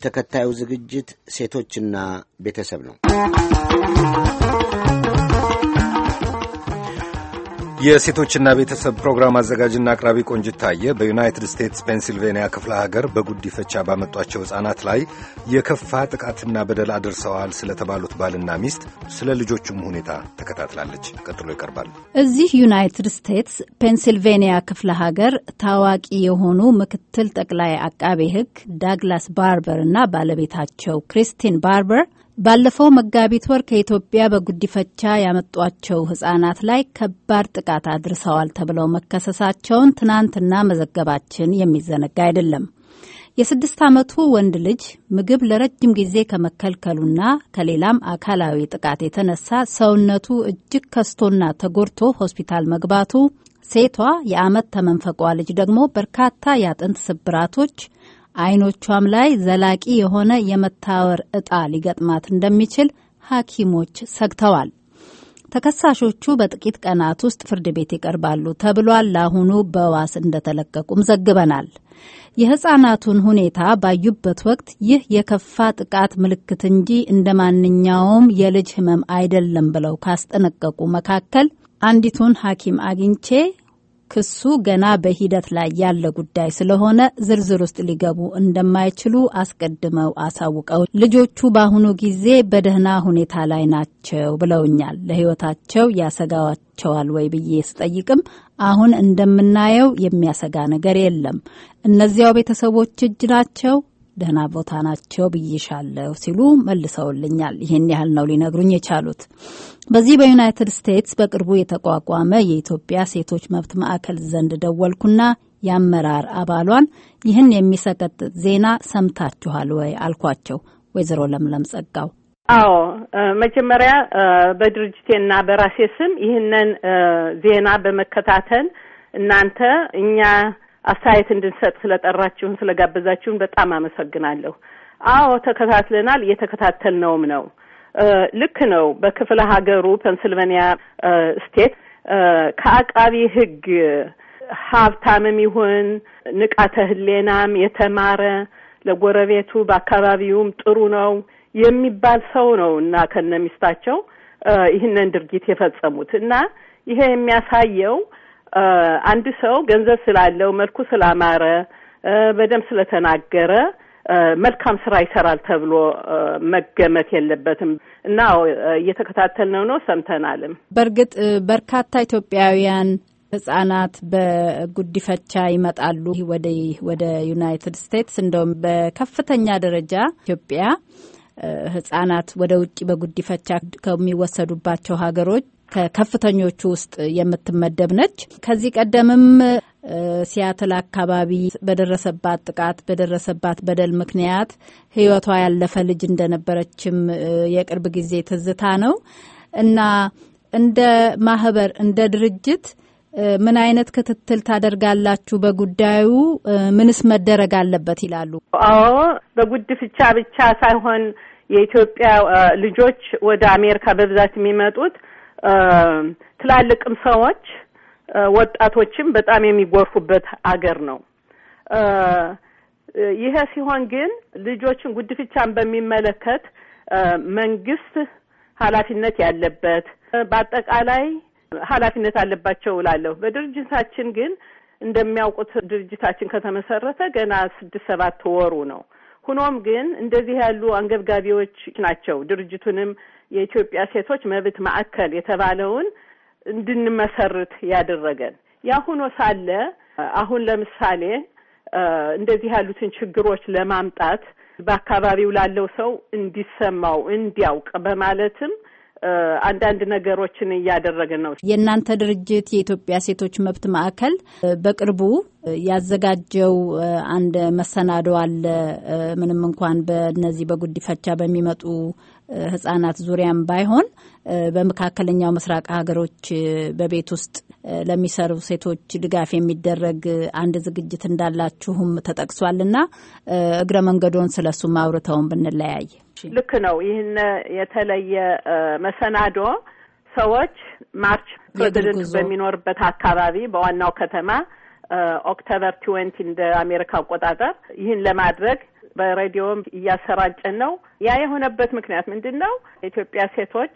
ተከታዩ ዝግጅት ሴቶችና ቤተሰብ ነው። የሴቶችና ቤተሰብ ፕሮግራም አዘጋጅና አቅራቢ ቆንጅት ታየ በዩናይትድ ስቴትስ ፔንሲልቬንያ ክፍለ ሀገር በጉዲፈቻ ባመጧቸው ሕፃናት ላይ የከፋ ጥቃትና በደል አድርሰዋል ስለተባሉት ባልና ሚስት ስለ ልጆቹም ሁኔታ ተከታትላለች። ቀጥሎ ይቀርባል። እዚህ ዩናይትድ ስቴትስ ፔንሲልቬንያ ክፍለ ሀገር ታዋቂ የሆኑ ምክትል ጠቅላይ አቃቤ ሕግ ዳግላስ ባርበር እና ባለቤታቸው ክሪስቲን ባርበር ባለፈው መጋቢት ወር ከኢትዮጵያ በጉዲፈቻ ያመጧቸው ህጻናት ላይ ከባድ ጥቃት አድርሰዋል ተብለው መከሰሳቸውን ትናንትና መዘገባችን የሚዘነጋ አይደለም። የስድስት ዓመቱ ወንድ ልጅ ምግብ ለረጅም ጊዜ ከመከልከሉና ከሌላም አካላዊ ጥቃት የተነሳ ሰውነቱ እጅግ ከስቶና ተጎድቶ ሆስፒታል መግባቱ፣ ሴቷ የዓመት ተመንፈቋ ልጅ ደግሞ በርካታ የአጥንት ስብራቶች አይኖቿም ላይ ዘላቂ የሆነ የመታወር እጣ ሊገጥማት እንደሚችል ሐኪሞች ሰግተዋል። ተከሳሾቹ በጥቂት ቀናት ውስጥ ፍርድ ቤት ይቀርባሉ ተብሏል። ለአሁኑ በዋስ እንደተለቀቁም ዘግበናል። የህጻናቱን ሁኔታ ባዩበት ወቅት ይህ የከፋ ጥቃት ምልክት እንጂ እንደ ማንኛውም የልጅ ህመም አይደለም ብለው ካስጠነቀቁ መካከል አንዲቱን ሐኪም አግኝቼ ክሱ ገና በሂደት ላይ ያለ ጉዳይ ስለሆነ ዝርዝር ውስጥ ሊገቡ እንደማይችሉ አስቀድመው አሳውቀው ልጆቹ በአሁኑ ጊዜ በደህና ሁኔታ ላይ ናቸው ብለውኛል። ለህይወታቸው ያሰጋቸዋል ወይ ብዬ ስጠይቅም አሁን እንደምናየው የሚያሰጋ ነገር የለም፣ እነዚያው ቤተሰቦች እጅ ናቸው ደህና ቦታ ናቸው ብይሻለሁ ሲሉ መልሰውልኛል። ይህን ያህል ነው ሊነግሩኝ የቻሉት። በዚህ በዩናይትድ ስቴትስ በቅርቡ የተቋቋመ የኢትዮጵያ ሴቶች መብት ማዕከል ዘንድ ደወልኩና የአመራር አባሏን ይህን የሚሰቀጥጥ ዜና ሰምታችኋል ወይ አልኳቸው። ወይዘሮ ለምለም ጸጋው አዎ፣ መጀመሪያ በድርጅቴና በራሴ ስም ይህንን ዜና በመከታተል እናንተ እኛ አስተያየት እንድንሰጥ ስለጠራችሁን ስለጋበዛችሁን በጣም አመሰግናለሁ። አዎ ተከታትለናል፣ እየተከታተልነውም ነው። ልክ ነው። በክፍለ ሀገሩ ፔንስልቬኒያ ስቴት ከአቃቢ ሕግ ሀብታምም ይሁን ንቃተ ሕሌናም የተማረ ለጎረቤቱ በአካባቢውም ጥሩ ነው የሚባል ሰው ነው እና ከነ ሚስታቸው ይህንን ድርጊት የፈጸሙት እና ይሄ የሚያሳየው አንድ ሰው ገንዘብ ስላለው መልኩ ስላማረ በደንብ ስለተናገረ መልካም ስራ ይሰራል ተብሎ መገመት የለበትም እና እየተከታተልነው ነው፣ ሰምተናልም። በእርግጥ በርካታ ኢትዮጵያውያን ህጻናት በጉዲፈቻ ይመጣሉ ወደ ወደ ዩናይትድ ስቴትስ። እንደውም በከፍተኛ ደረጃ ኢትዮጵያ ህጻናት ወደ ውጭ በጉዲፈቻ ከሚወሰዱባቸው ሀገሮች ከከፍተኞቹ ውስጥ የምትመደብ ነች። ከዚህ ቀደምም ሲያትል አካባቢ በደረሰባት ጥቃት በደረሰባት በደል ምክንያት ህይወቷ ያለፈ ልጅ እንደነበረችም የቅርብ ጊዜ ትዝታ ነው እና እንደ ማህበር እንደ ድርጅት ምን አይነት ክትትል ታደርጋላችሁ? በጉዳዩ ምንስ መደረግ አለበት ይላሉ? አዎ በጉድፍቻ ብቻ ሳይሆን የኢትዮጵያ ልጆች ወደ አሜሪካ በብዛት የሚመጡት ትላልቅም ሰዎች ወጣቶችም በጣም የሚጎርፉበት አገር ነው። ይሄ ሲሆን ግን ልጆችን ጉድፍቻን በሚመለከት መንግስት ኃላፊነት ያለበት በአጠቃላይ ኃላፊነት አለባቸው እላለሁ። በድርጅታችን ግን እንደሚያውቁት ድርጅታችን ከተመሰረተ ገና ስድስት ሰባት ወሩ ነው። ሆኖም ግን እንደዚህ ያሉ አንገብጋቢዎች ናቸው ድርጅቱንም የኢትዮጵያ ሴቶች መብት ማዕከል የተባለውን እንድንመሰርት ያደረገን። ያ ሆኖ ሳለ አሁን ለምሳሌ እንደዚህ ያሉትን ችግሮች ለማምጣት በአካባቢው ላለው ሰው እንዲሰማው እንዲያውቅ በማለትም አንዳንድ ነገሮችን እያደረግን ነው። የእናንተ ድርጅት የኢትዮጵያ ሴቶች መብት ማዕከል በቅርቡ ያዘጋጀው አንድ መሰናዶ አለ። ምንም እንኳን በእነዚህ በጉዲፈቻ በሚመጡ ሕጻናት ዙሪያም ባይሆን በመካከለኛው ምስራቅ ሀገሮች በቤት ውስጥ ለሚሰሩ ሴቶች ድጋፍ የሚደረግ አንድ ዝግጅት እንዳላችሁም ተጠቅሷልና እግረ መንገዶን ስለሱም አውርተውን ብንለያይ ልክ ነው። ይህን የተለየ መሰናዶ ሰዎች ማርች ፕሬዚደንት በሚኖርበት አካባቢ በዋናው ከተማ ኦክቶበር ትዌንቲ እንደ አሜሪካ አቆጣጠር ይህን ለማድረግ በሬዲዮም እያሰራጨን ነው። ያ የሆነበት ምክንያት ምንድን ነው? የኢትዮጵያ ሴቶች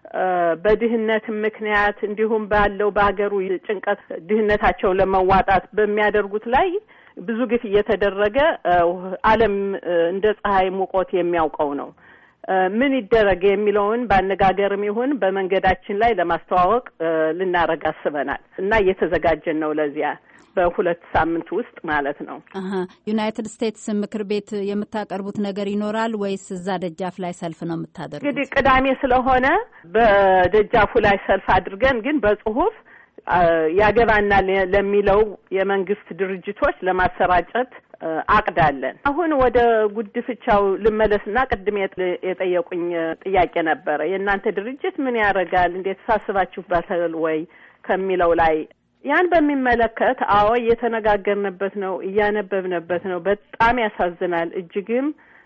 በድህነት ምክንያት እንዲሁም ባለው በሀገሩ ጭንቀት ድህነታቸውን ለመዋጣት በሚያደርጉት ላይ ብዙ ግፍ እየተደረገ ዓለም እንደ ፀሐይ ሙቆት የሚያውቀው ነው። ምን ይደረግ የሚለውን በአነጋገርም ይሁን በመንገዳችን ላይ ለማስተዋወቅ ልናረግ አስበናል እና እየተዘጋጀን ነው ለዚያ በሁለት ሳምንት ውስጥ ማለት ነው። ዩናይትድ ስቴትስ ምክር ቤት የምታቀርቡት ነገር ይኖራል ወይስ እዛ ደጃፍ ላይ ሰልፍ ነው የምታደርጉት? እንግዲህ ቅዳሜ ስለሆነ በደጃፉ ላይ ሰልፍ አድርገን ግን በጽሁፍ ያገባናል ለሚለው የመንግስት ድርጅቶች ለማሰራጨት አቅዳለን። አሁን ወደ ጉድፍቻው ልመለስና ቅድም የጠየቁኝ ጥያቄ ነበረ። የእናንተ ድርጅት ምን ያደርጋል? እንዴት ሳስባችሁበታል ወይ ከሚለው ላይ ያን በሚመለከት አዎ እየተነጋገርንበት ነው፣ እያነበብንበት ነው። በጣም ያሳዝናል፣ እጅግም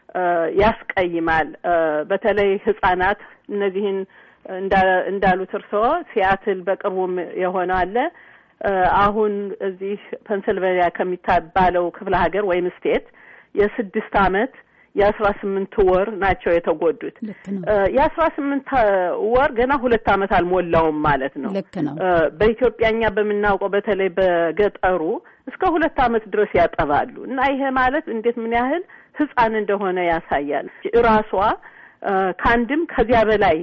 ያስቀይማል። በተለይ ህጻናት እነዚህን እንዳሉት እርስዎ ሲያትል በቅርቡም የሆነ አለ። አሁን እዚህ ፐንስልቬኒያ ከሚባለው ክፍለ ሀገር ወይም ስቴት የስድስት አመት የአስራ ስምንት ወር ናቸው የተጎዱት። የአስራ ስምንት ወር ገና ሁለት አመት አልሞላውም ማለት ነው። ልክ ነው። በኢትዮጵያኛ በምናውቀው በተለይ በገጠሩ እስከ ሁለት አመት ድረስ ያጠባሉ እና ይሄ ማለት እንዴት ምን ያህል ህጻን እንደሆነ ያሳያል። ራሷ ከአንድም ከዚያ በላይ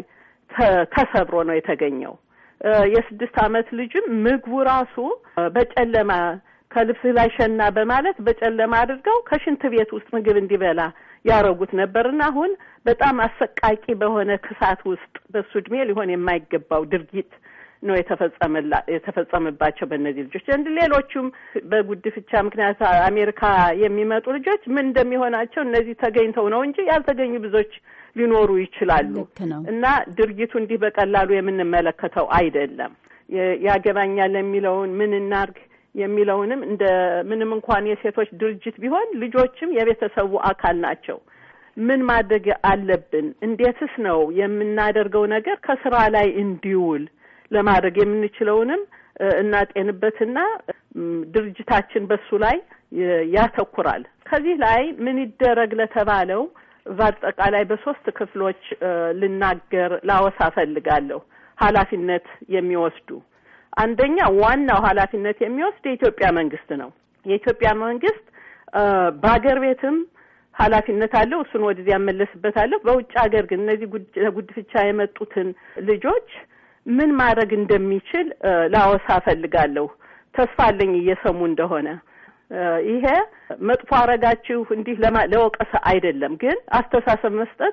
ተሰብሮ ነው የተገኘው። የስድስት አመት ልጅም ምግቡ ራሱ በጨለማ ከልብስ ላይ ሸና በማለት በጨለማ አድርገው ከሽንት ቤት ውስጥ ምግብ እንዲበላ ያረጉት ነበርና አሁን በጣም አሰቃቂ በሆነ ክሳት ውስጥ በሱ እድሜ ሊሆን የማይገባው ድርጊት ነው የተፈጸመላ የተፈጸመባቸው በእነዚህ ልጆች እንድ ሌሎቹም በጉድፍቻ ምክንያት አሜሪካ የሚመጡ ልጆች ምን እንደሚሆናቸው እነዚህ ተገኝተው ነው እንጂ ያልተገኙ ብዙዎች ሊኖሩ ይችላሉ። እና ድርጊቱ እንዲህ በቀላሉ የምንመለከተው አይደለም። ያገባኛል የሚለውን ምን እናርግ የሚለውንም እንደ ምንም እንኳን የሴቶች ድርጅት ቢሆን ልጆችም የቤተሰቡ አካል ናቸው። ምን ማድረግ አለብን? እንዴትስ ነው የምናደርገው ነገር ከስራ ላይ እንዲውል ለማድረግ የምንችለውንም እናጤንበትና ድርጅታችን በሱ ላይ ያተኩራል። ከዚህ ላይ ምን ይደረግ ለተባለው በአጠቃላይ በሶስት ክፍሎች ልናገር ላወሳ ፈልጋለሁ። ኃላፊነት የሚወስዱ አንደኛ ዋናው ኃላፊነት የሚወስድ የኢትዮጵያ መንግስት ነው። የኢትዮጵያ መንግስት በሀገር ቤትም ኃላፊነት አለው። እሱን ወደዚያ ያመለስበታለሁ። በውጭ ሀገር ግን እነዚህ ጉድፍቻ የመጡትን ልጆች ምን ማድረግ እንደሚችል ላወሳ ፈልጋለሁ። ተስፋ አለኝ እየሰሙ እንደሆነ ይሄ መጥፎ አረጋችሁ እንዲህ ለወቀሰ አይደለም፣ ግን አስተሳሰብ መስጠት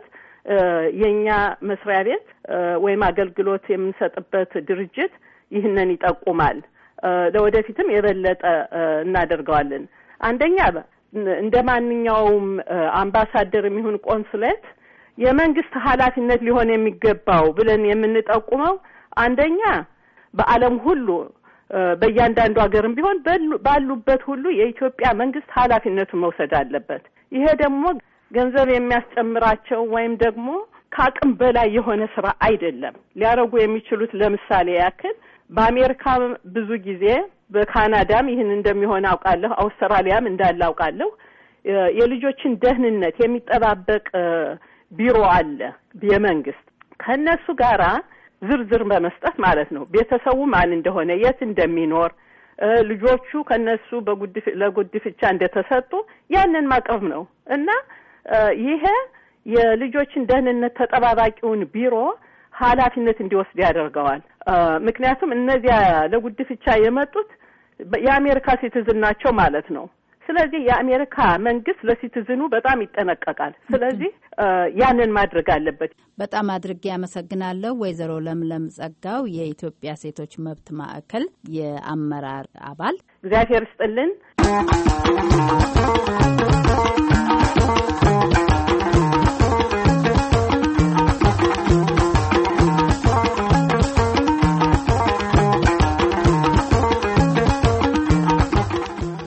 የእኛ መስሪያ ቤት ወይም አገልግሎት የምንሰጥበት ድርጅት ይህንን ይጠቁማል። ለወደፊትም የበለጠ እናደርገዋለን። አንደኛ እንደ ማንኛውም አምባሳደር የሚሆን ቆንስሌት የመንግስት ኃላፊነት ሊሆን የሚገባው ብለን የምንጠቁመው አንደኛ በዓለም ሁሉ በእያንዳንዱ ሀገርም ቢሆን ባሉበት ሁሉ የኢትዮጵያ መንግስት ኃላፊነቱን መውሰድ አለበት። ይሄ ደግሞ ገንዘብ የሚያስጨምራቸው ወይም ደግሞ ከአቅም በላይ የሆነ ስራ አይደለም። ሊያደርጉ የሚችሉት ለምሳሌ ያክል በአሜሪካ ብዙ ጊዜ በካናዳም ይህን እንደሚሆን አውቃለሁ። አውስትራሊያም እንዳለ አውቃለሁ። የልጆችን ደህንነት የሚጠባበቅ ቢሮ አለ የመንግስት ከእነሱ ጋራ ዝርዝር በመስጠት ማለት ነው። ቤተሰቡ ማን እንደሆነ፣ የት እንደሚኖር፣ ልጆቹ ከነሱ ለጉድፍቻ እንደተሰጡ ያንን ማቅረብ ነው እና ይሄ የልጆችን ደህንነት ተጠባባቂውን ቢሮ ኃላፊነት እንዲወስድ ያደርገዋል። ምክንያቱም እነዚያ ለጉድፍቻ የመጡት የአሜሪካ ሲቲዝን ናቸው ማለት ነው። ስለዚህ የአሜሪካ መንግስት ለሲቲዝኑ በጣም ይጠነቀቃል። ስለዚህ ያንን ማድረግ አለበት። በጣም አድርጌ አመሰግናለሁ። ወይዘሮ ለምለም ጸጋው የኢትዮጵያ ሴቶች መብት ማዕከል የአመራር አባል። እግዚአብሔር ይስጥልን።